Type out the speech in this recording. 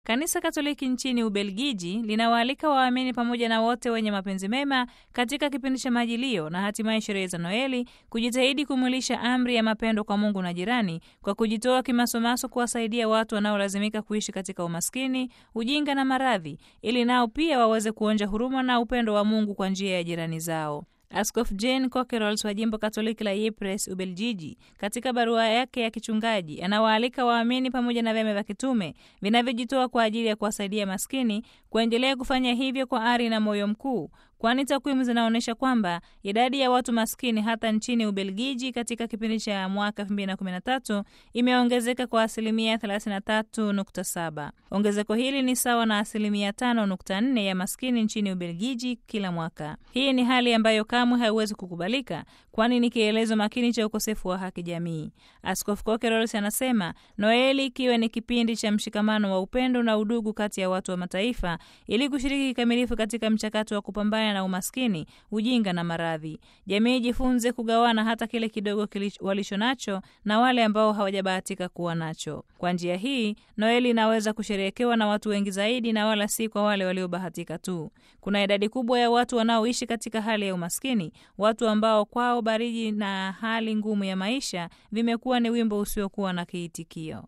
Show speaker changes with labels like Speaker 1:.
Speaker 1: Kanisa Katoliki nchini Ubelgiji linawaalika waamini pamoja na wote wenye mapenzi mema katika kipindi cha Majilio na hatimaye sherehe za Noeli kujitahidi kumwilisha amri ya mapendo kwa Mungu na jirani kwa kujitoa kimasomaso kuwasaidia watu wanaolazimika kuishi katika umaskini, ujinga na maradhi, ili nao pia waweze kuonja huruma na upendo wa Mungu kwa njia ya jirani zao. Askofu Jean Coquerels wa jimbo Katoliki la Ypres, Ubeljiji, katika barua yake ya kichungaji anawaalika waamini pamoja na vyama vya kitume vinavyojitoa kwa ajili ya kuwasaidia maskini kuendelea kufanya hivyo kwa ari na moyo mkuu, kwani takwimu zinaonyesha kwamba idadi ya watu maskini hata nchini Ubelgiji katika kipindi cha mwaka 2013 imeongezeka kwa asilimia 33.7. Ongezeko hili ni sawa na asilimia 5.4 ya maskini nchini Ubelgiji kila mwaka. Hii ni hali ambayo kamwe haiwezi kukubalika, kwani ni kielezo makini cha ukosefu wa haki jamii. Askofu Coquerels anasema Noeli ikiwa ni kipindi cha mshikamano wa upendo na udugu kati ya watu wa mataifa, ili kushiriki kikamilifu katika mchakato wa kupambana na umaskini, ujinga na maradhi. Jamii ijifunze kugawana hata kile kidogo walicho nacho na wale ambao hawajabahatika kuwa nacho. Kwa njia hii, Noeli inaweza kusherehekewa na watu wengi zaidi na wala si kwa wale waliobahatika tu. Kuna idadi kubwa ya watu wanaoishi katika hali ya umaskini, watu ambao kwao baridi na hali ngumu ya maisha vimekuwa ni wimbo usiokuwa na kiitikio.